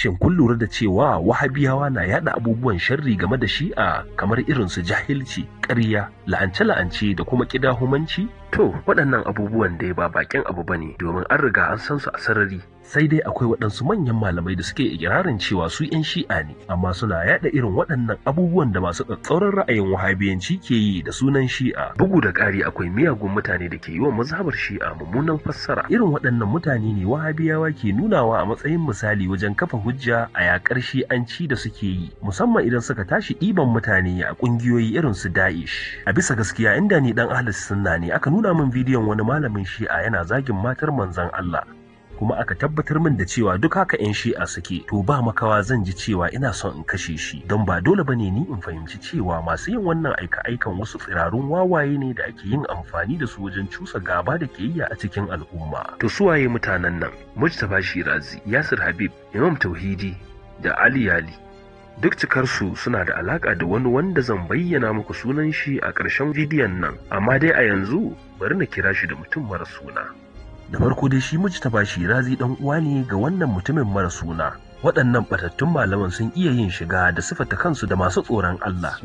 Shin kun lura da cewa wahabiyawa na yada abubuwan sharri game da shi'a kamar irin su jahilci, ƙarya, la'ance-la'ance da kuma ƙidahumanci? To, waɗannan abubuwan dai ba bakin abu ba ne domin an riga an san su a sarari. Sai dai akwai waɗansu manyan malamai da suke ikirarin cewa su 'yan shi'a ne, amma suna yada irin waɗannan abubuwan da masu tsatsauran ra'ayin wahabiyanci ke yi da sunan shi'a. Bugu da ƙari akwai miyagun mutane da ke yi wa mazhabar shi'a mummunan fassara. Irin waɗannan mutane ne wahabiyawa ke nunawa a matsayin misali wajen kafa hujja a yakar shi'anci da suke yi, musamman idan suka tashi ɗiban mutane a ƙungiyoyi irin su Da'ish. A bisa gaskiya inda ni dan ahlus sunna ne aka nuna min bidiyon wani malamin shi'a yana zagin matar manzon Allah. kuma aka tabbatar min da cewa duk haka 'yan shi'a suke to ba makawa zan ji cewa ina son in kashe shi don ba dole bane ni in fahimci cewa masu yin wannan aika-aikan wasu tsirarun wawaye ne da ake yin amfani da su wajen cusa gaba da kiyayya a cikin al'umma to su waye mutanen nan mujtaba shirazi yasir habib imam tauhidi da ali yali duk cikarsu suna da alaka da wani wanda zan bayyana muku sunan shi a ƙarshen bidiyon nan amma dai a yanzu bari na kira shi da mutum mara suna da farko dai shi mujtaba shirazi dan uwa ne ga wannan mutumin mara suna waɗannan batattun malaman sun iya yin shiga da sifata kansu da masu tsoron Allah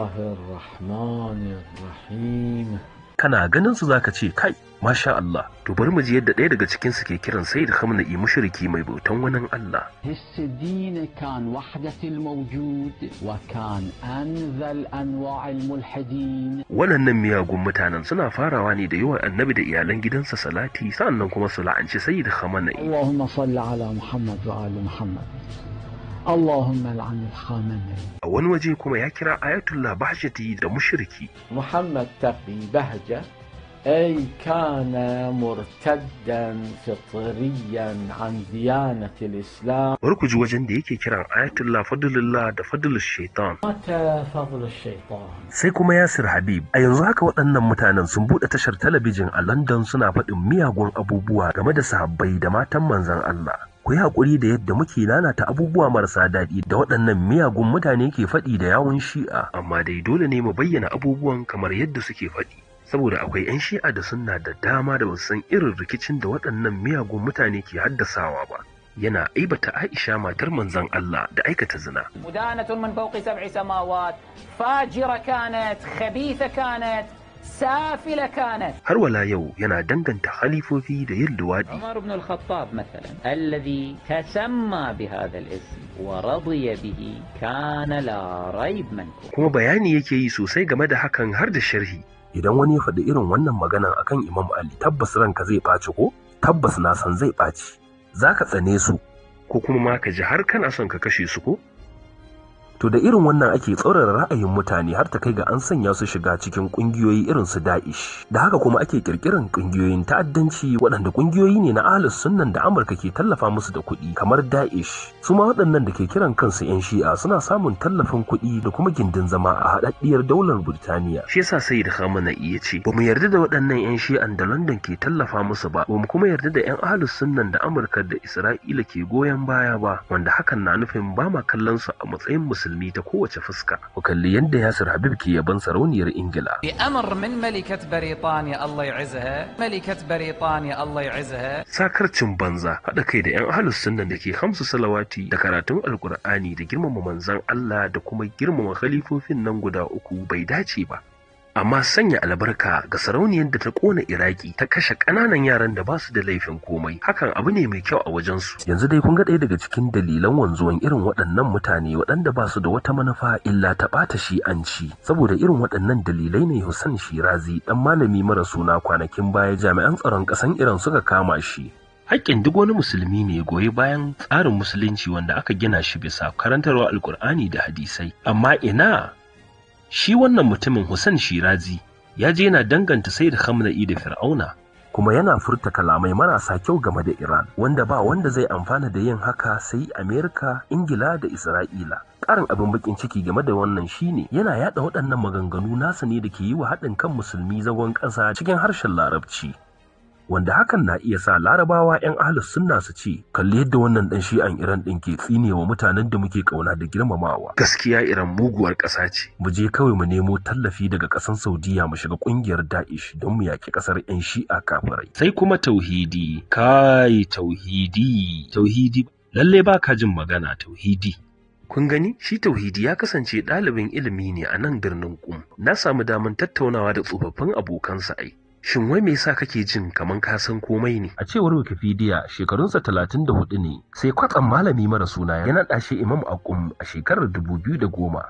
Bismillahirrahmanirrahim kana ganin su zaka ce kai masha Allah to bari mu ji yadda ɗaya daga cikin su ke kiran Sayyid Khamenei mushriki mai bautan wani Allah هس الدين كان وحدة الموجود وكان أنذل أنواع الملحدين waɗannan miyagun mutanen suna farawa ne da yawan annabi da iyalan gidansa salati sannan kuma su la'anci Sayyid Khamenei اللهم صل على محمد وآل محمد اللهم لعن الخامنئي a wani waje kuma ya kira Ayatullah Bahjati da mushriki محمد تقي بهجة أي كان مرتدا فطريا عن ديانة الإسلام bari ku ji wajen da yake kiran Ayatullah Fadlullah da Fadlul Shaitan مات فضل الشيطان sai kuma Yasir Habib a yanzu haka waɗannan mutanen sun buɗe tashar talabijin a London suna faɗin miyagun abubuwa game da sahabbai da matan manzon Allah ku yi haƙuri da yadda muke lalata abubuwa marasa daɗi da waɗannan miyagun mutane ke faɗi da yawun shi'a amma dai dole ne mu bayyana abubuwan kamar yadda suke faɗi saboda akwai 'yan shi'a da sunna da dama da basu san irin rikicin da waɗannan miyagun mutane ke haddasawa ba yana aibata Aisha matar manzon Allah da aikata zina مدانة من فوق سبع سماوات فاجرة كانت خبيثة كانت سافلة كانت har wala yau yana danganta halifofi da yin luwaɗi عمر بن الخطاب مثلا الذي تسمى بهذا الاسم ورضي به كان لا ريب منكم kuma bayani yake yi sosai game da hakan har da sharhi idan wani ya faɗi irin wannan magana akan Imam Ali tabbas ranka zai ɓaci ko tabbas na san zai ɓaci za ka tsane su ko kuma ma ka ji har kana son ka kashe su ko To da irin wannan ake tsaurara ra'ayin mutane har ta kai ga an sanya su shiga cikin kungiyoyi irin su Da'ish. Da haka kuma ake kirkiran kungiyoyin ta'addanci waɗanda kungiyoyi ne na Ahlus Sunnan da Amurka ke tallafa musu da kuɗi kamar Da'ish. Su ma waɗannan da ke kiran kansu 'yan Shi'a suna samun tallafin kuɗi da kuma gindin zama a haɗaɗɗiyar daular Burtaniya. Shi yasa Sayyid Khamenei ya ce ba mu yarda da waɗannan 'yan Shi'an da London ke tallafa musu ba, ba mu kuma yarda da 'yan Ahlus Sunnan da Amurka da Isra'ila ke goyon baya ba, wanda hakan na nufin ba ma kallon su a matsayin musulmi musulmi ta kowace fuska. Ku kalli yadda Yasir Habib ke yaban sarauniyar Ingila. بأمر من ملكة بريطانيا الله يعزها ملكة بريطانيا الله يعزها Sakarcin banza haɗa kai da 'yan ahalus sunnan da ke hamsu salawati da karatun alkur'ani da girmama manzan Allah da kuma girmama khalifofin nan guda uku bai dace ba. Amma sanya albarka ga sarauniyar da ta ƙona Iraki ta kashe ƙananan yaran da ba su da laifin komai hakan abu ne mai kyau a wajensu. Yanzu dai kun ga ɗaya daga cikin dalilan wanzuwan irin waɗannan mutane waɗanda ba su da wata manufa illa ta ɓata shi'anci. Saboda irin waɗannan dalilai ne Hussein Shirazi ɗan malami mara suna kwanakin baya jami'an tsaron ƙasan Iran suka kama shi. Haƙƙin duk wani musulmi ne goyi bayan tsarin musulunci wanda aka gina shi bisa karantarwa alkur'ani da hadisai. Amma ina shi wannan mutumin Hussein Shirazi ya je yana danganta sai da Khamenei da Fir'auna kuma yana furta kalamai marasa kyau game da Iran wanda ba wanda zai amfana da yin haka sai Amerika, Ingila da Isra'ila. Ƙarin abin bakin ciki game da wannan shine yana yada waɗannan maganganu nasa ne da ke yi wa haɗin kan musulmi zagon ƙasa cikin harshen Larabci. wanda hakan na iya sa larabawa 'yan ahlus sunna su ce kalli yadda wannan dan shi'an iran din ke tsinewa mutanen da muke kauna da girmamawa gaskiya iran muguwar ƙasa ce mu je kawai mu nemo tallafi daga ƙasar saudiya mu shiga ƙungiyar da'ish don mu yaƙi ƙasar 'yan shi'a kafirai sai kuma tauhidi kai tauhidi tauhidi lalle ba ka jin magana tauhidi kun gani shi tauhidi ya kasance ɗalibin ilimi ne a nan birnin kum na samu damar tattaunawa da tsofaffin abokansa ai Shin wai me yasa kake jin kaman ka san komai ne? A cewar Wikipedia shekarunsa talatin da hudu ne sai kwatsam malami mara suna ya naɗa shi Imam Akum a shekarar dubu biyu da goma.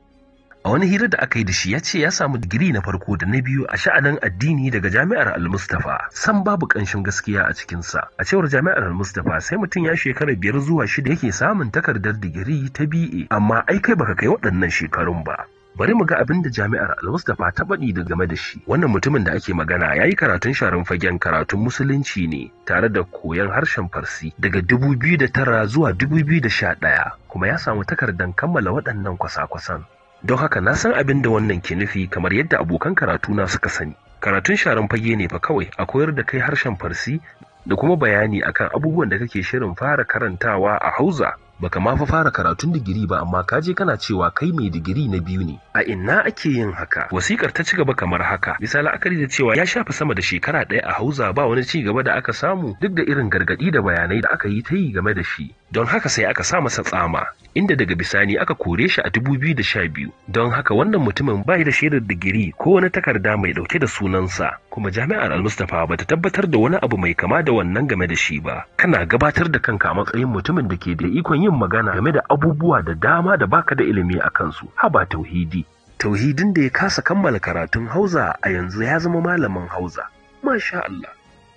A wani hira da aka yi da shi ya ce ya samu digiri na farko da na biyu a sha'anin addini daga Jami'ar Al-Mustafa. San babu ƙanshin gaskiya a cikinsa. A cewar Jami'ar Al-Mustafa sai mutum ya shekara biyar zuwa shida yake samun takardar digiri ta BA amma ai kai baka kai waɗannan shekarun ba. bari mu ga abin da jami'ar al-Mustapha ta baɗi da game da shi wannan mutumin da ake magana ya yi karatun sharan fagen karatun musulunci ne tare da koyon harshen farsi daga 2009 zuwa 2011 kuma ya samu takardar kammala waɗannan kwasa-kwasan don haka na san abin da wannan ke nufi kamar yadda abokan karatu na suka sani karatun sharan fage ne fa kawai a koyar da kai harshen farsi da kuma bayani akan abubuwan da kake shirin fara karantawa a hauza baka ma fa fara karatun digiri ba amma ka je kana cewa kai mai digiri na biyu ne a ina ake yin haka wasikar ta ci gaba kamar haka bisa la'akari da cewa ya shafi sama da shekara ɗaya a hauza ba wani ci gaba da aka samu duk da irin gargaɗi da bayanai da aka yi ta yi game da shi don haka sai aka sa masa tsama inda daga bisani aka kore shi a 2012 don haka wannan mutumin bai da shaidar digiri ko wani takarda mai dauke da sunansa kuma jami'ar al-mustafa bata tabbatar da wani abu mai kama da wannan game da shi ba kana gabatar da kanka a matsayin mutumin da ke da ikon yin magana game da abubuwa da dama da baka da ilimi a kansu haba tauhidi tauhidin da ya kasa kammala karatun hauza a yanzu ya zama malamin hauza masha Allah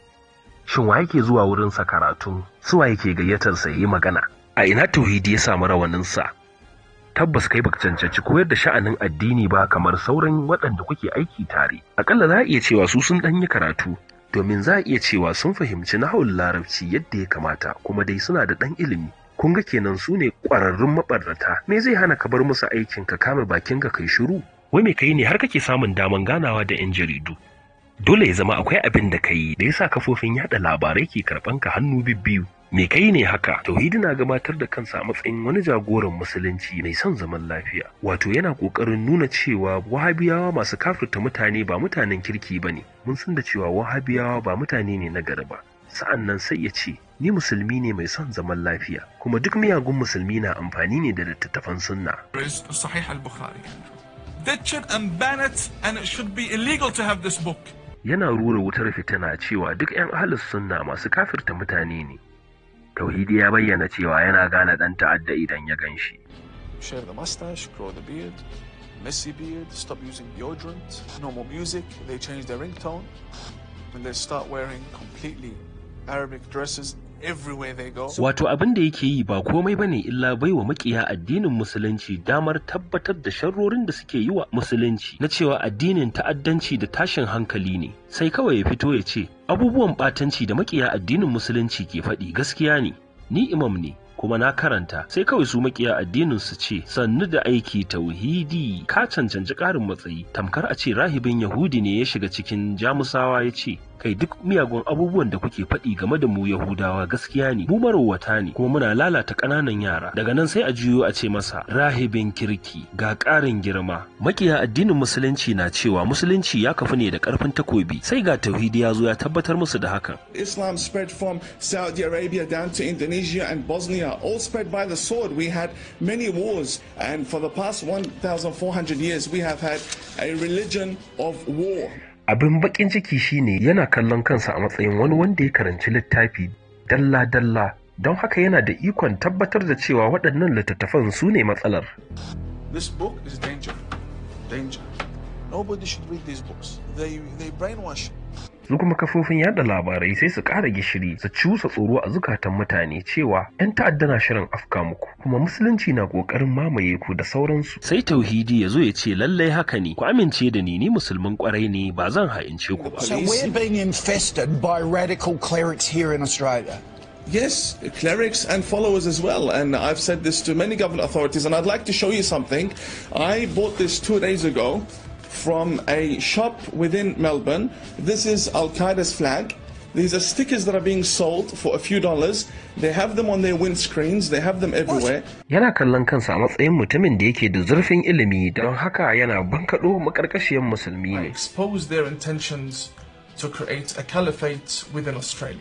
shin wa yake zuwa wurinsa karatun suwa yake gayyatar sa yi magana a ina tauhidi ya samu rawaninsa tabbas kai baka cancanci koyar da sha'anin addini ba kamar sauran waɗanda kuke aiki tare akalla za a iya cewa su sun ɗan yi karatu domin za a iya cewa sun fahimci nahawun larabci yadda ya kamata kuma dai suna da ɗan ilimi kun ga kenan su ne ƙwararrun maɓarnata me zai hana ka bar musu aikin ka kame bakin ka kai shiru wai me kai ne har kake samun daman ganawa da 'yan jaridu dole ya zama akwai abin da kai da yasa kafofin yada labarai ke karɓan ka hannu bibbiyu me kai ne haka tauhidi na gabatar da kansa a matsayin wani jagoran musulunci mai son zaman lafiya wato yana kokarin nuna cewa wahabiyawa masu kafirta mutane ba mutanen kirki bane mun san da cewa wahabiyawa ba mutane ne na gari ba sa'an nan sai ya ce ni musulmi ne mai son zaman lafiya kuma duk miyagun musulmi na amfani ne da littattafan sunna صحيح البخاري ditch it and ban it and it should be illegal to have this book yana rura wutar fitina cewa duk 'yan ahlus sunna masu kafirta mutane ne tauhidi ya bayyana cewa yana gane dan ta'adda idan ya gan shi Shave the mustache, grow the beard, messy beard, stop using deodorant, no more music, they change their ringtone, and they start wearing completely Arabic dresses everywhere they go. Wato abin da yake yi ba komai bane illa baiwa makiya addinin musulunci damar tabbatar da sharrorin da suke yi wa musulunci na cewa addinin ta'addanci da tashin hankali ne sai kawai ya fito ya ce abubuwan batanci da makiya addinin musulunci ke faɗi gaskiya ne ni imam ne kuma na karanta sai kawai su makiya addinin su ce sannu da aiki tauhidi ka cancanci ƙarin matsayi tamkar a ce rahibin yahudi ne ya shiga cikin jamusawa ya ce kai duk miyagun abubuwan da kuke faɗi game da mu yahudawa gaskiya ne mu marowata ne kuma muna lalata ƙananan yara daga nan sai a juyo a ce masa rahibin kirki ga ƙarin girma makiya addinin musulunci na cewa musulunci ya kafu ne da ƙarfin takobi sai ga tauhidi ya zo ya tabbatar musu da hakan Islam spread from Saudi Arabia down to Indonesia and Bosnia, all spread by the sword. We had many wars, and for the past 1,400 years, we have had a religion of war. abin bakin ciki shine yana kallon kansa a matsayin wani wanda ya karanci littafi dalla-dalla don haka yana da ikon tabbatar da cewa waɗannan littattafan su ne matsalar This book is danger. Danger. Nobody should read these books. They, they brainwash. su kuma kafofin yada labarai sai su ƙara gishiri su cusa tsoro a zukatan mutane cewa 'yan ta'adda na shirin afka muku kuma musulunci na ƙoƙarin mamaye ku da sauransu sai tauhidi ya zo ya ce lallai haka ne ku amince da ni ni musulmin ƙwarai ne ba zan ha'ince ku ba So we're being infested by radical clerics here in Australia. Yes, clerics and followers as well. And I've said this to many government authorities, and I'd like to show you something. I bought this two days ago from a shop within Melbourne. This is Al Qaeda's flag. These are stickers that are being sold for a few dollars. They have them on their windscreens, they have them everywhere. yana kallon kansa a matsayin mutumin da yake da zurfin ilimi don haka yana bankaɗo makarkashiyar musulmi ne expose their intentions to create a caliphate within Australia.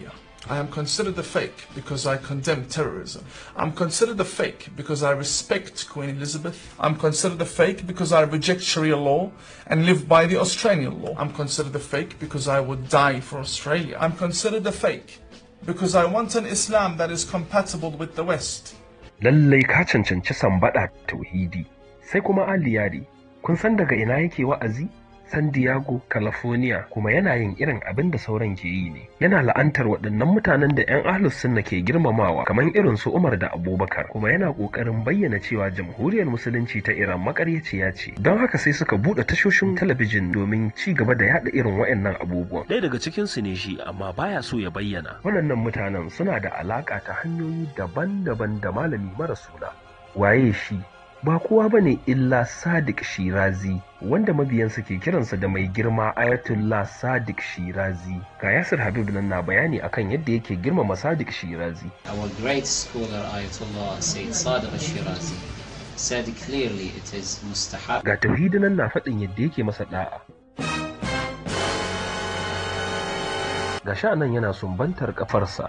I am considered a fake because I condemn terrorism. I'm considered a fake because I respect Queen Elizabeth. I'm considered a fake because I reject Sharia law and live by the Australian law. I'm considered a fake because I would die for Australia. I'm considered a fake because I want an Islam that is compatible with the West. lallai ka cancanci sambaɗa tauhidi sai kuma aliyari kun san daga ina yake wa'azi san diego california kuma yana yin irin abin da sauran ke yi ne yana la'antar waɗannan mutanen da 'yan ahlus sunna ke girmamawa kamar irin su umar da abubakar kuma yana ƙoƙarin bayyana cewa jamhuriyar musulunci ta iran makaryaciya ce don haka sai suka buɗe tashoshin talabijin domin ci gaba da yaɗa irin waɗannan abubuwan ɗaya daga cikinsu ne shi amma baya so ya bayyana waɗannan mutanen suna da alaƙa ta hanyoyi daban-daban da malami mara suna waye shi ba kowa ba ne illa Sadiq Shirazi wanda mabiyansa ke kiransa da mai girma Ayatollah Sadiq Shirazi. Ga Yasir Habib nan na bayani akan yadda yake girmama Sadiq Shirazi. Our great scholar Ayatollah Sayyid Sadiq al-Shirazi said clearly it is mustahab Ga tauhidi nan na faɗin yadda yake masa da'a. Ga sha nan yana sumbantar kafarsa.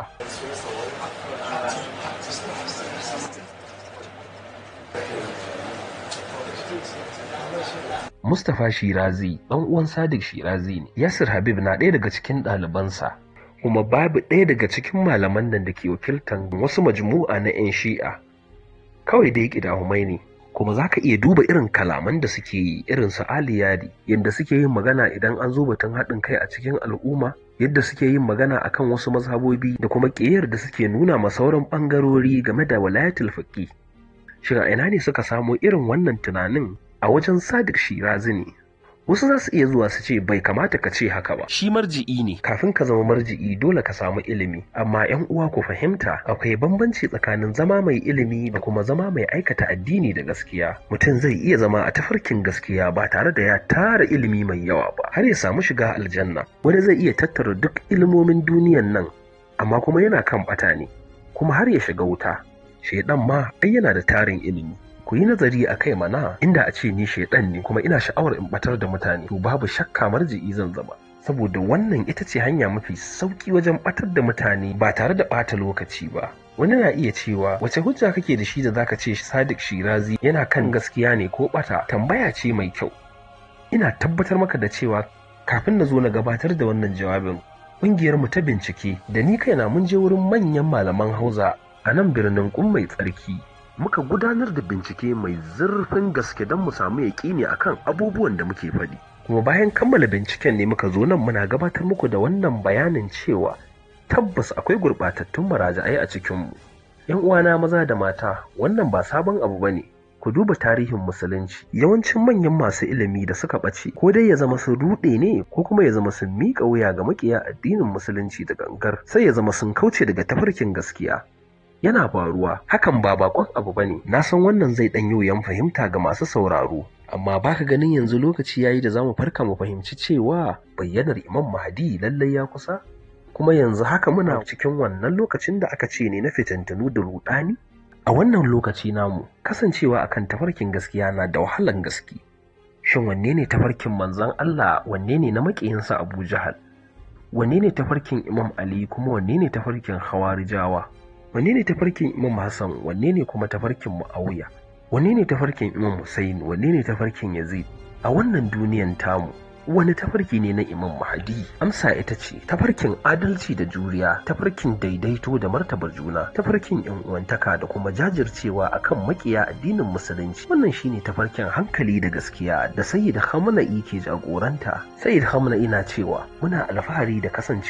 Mustapha Shirazi ɗan uwan Sadiq Shirazi ne. Yasir Habib na ɗaya daga cikin ɗalibansa. Kuma babu ɗaya daga cikin malaman nan da ke wakiltan wasu majmu'a na 'yan shi'a. Kawai dai ƙidahumai ne. Kuma za ka iya duba irin kalaman da suke yi irin su Ali Yadi, yadda suke yin magana idan an zo batun haɗin kai a cikin al'umma, yadda suke yin magana akan wasu mazhabobi da kuma ƙiyar da suke nuna ma sauran ɓangarori game da walayatul faƙi. Shin a ina ne suka samo irin wannan tunanin a wajen Sadiq Shirazi ne. Wasu za su iya zuwa su ce bai kamata ka ce haka ba. Shi marji'i ne. Kafin ka zama marji'i dole ka samu ilimi. Amma 'yan uwa ku fahimta akwai bambanci tsakanin zama mai ilimi da kuma zama mai aikata addini da gaskiya. Mutum zai iya zama a tafarkin gaskiya ba tare da ya tara ilimi mai yawa ba har ya samu shiga aljanna. Wani zai iya tattara duk ilimomin duniyan nan amma kuma yana kan ɓata ne kuma har ya shiga wuta. Shaidan ma ai yana da tarin ilimi. ku yi nazari a kai mana inda a ce ni shaidan ne kuma ina sha'awar in batar da mutane to babu shakka marji'i zan zama saboda wannan ita ce hanya mafi sauki wajen batar da mutane ba tare da bata lokaci ba wani na iya cewa wace hujja kake da shi da zaka ce Sadiq Shirazi yana kan gaskiya ne ko bata tambaya ce mai kyau ina tabbatar maka da cewa kafin na zo na gabatar da wannan jawabin ƙungiyar mu ta bincike da ni kaina mun je wurin manyan malaman Hausa a nan birnin Kum mai tsarki muka gudanar da bincike mai zurfin gaske don mu samu yaƙini akan abubuwan da muke faɗi. Kuma bayan kammala binciken ne muka zo nan muna gabatar muku da wannan bayanin cewa tabbas akwai gurɓatattun maraja'ai a cikinmu. ‘Yan uwana maza da mata wannan ba sabon abu ba ne. Ku duba tarihin musulunci yawancin manyan masu ilimi da suka ɓace ko dai ya zama sun ruɗe ne ko kuma ya zama sun miƙa wuya ga maƙiya addinin musulunci da gangar sai ya zama sun kauce daga tafarkin gaskiya yana faruwa hakan ba bakon abu ba ne na san wannan zai ɗan yi wuyan fahimta ga masu sauraro amma baka ganin yanzu lokaci yayi da zamu farka mu fahimci cewa bayyanar imam mahdi lallai ya kusa kuma yanzu haka muna cikin wannan lokacin da aka ce ne na fitintunu da rudani a wannan lokaci namu kasancewa akan tafarkin gaskiya na da wahalan gaske shin wanne ne tafarkin manzon Allah wanne ne na makiyinsa Abu Jahal wanne ne tafarkin Imam Ali kuma wanne ne tafarkin Hawarijawa wanne ne tafarkin Imam Hassan wanne ne kuma tafarkin Muawiya wanne ne tafarkin Imam Hussein wanne ne tafarkin Yazid a wannan duniyan tamu wani tafarki ne na Imam Mahdi amsa ita ce tafarkin adalci da juriya tafarkin daidaito da martabar juna tafarkin yan uwantaka da kuma jajircewa akan makiya addinin musulunci wannan shine tafarkin hankali da gaskiya da Sayyid Khamenei ke jagoranta Sayyid Khamenei na cewa muna alfahari da kasance